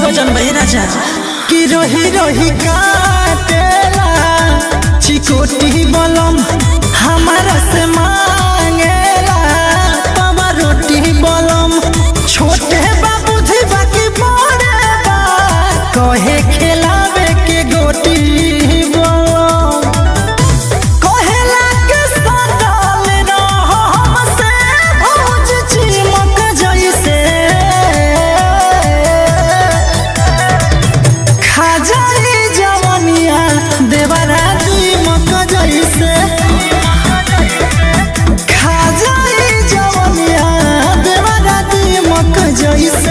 गजन भाई राजा कि रोही रोही काटेला चिकोटी बलम हमारा से मांगेला तवा रोटी बलम छोटे बाबू धी बाकी बड़े बा कहे खिलावे के गोटी बलम कहेला के सटल रह हमसे भौज चिमक जैसे खाजाई जवनिया देवरा दीमक जैसे खाजाई जवनिया देवरा दीमक जैसे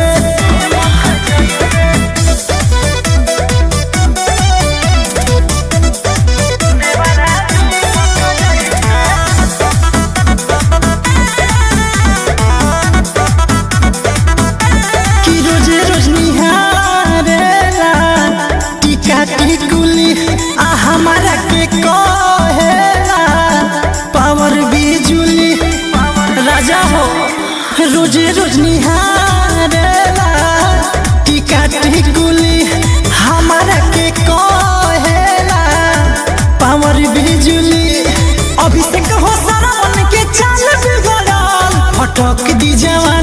कि रोज रोज निहारेला टीका टिकुली आ हमारा के कहेला पावर बिजुली राजा हो रोज रोज निहारेला टीका टिकुली हमारा के कहेला पावर बिजुली अभिषेक हो सरवन के चाल बिगड़ल फटक दी जवानी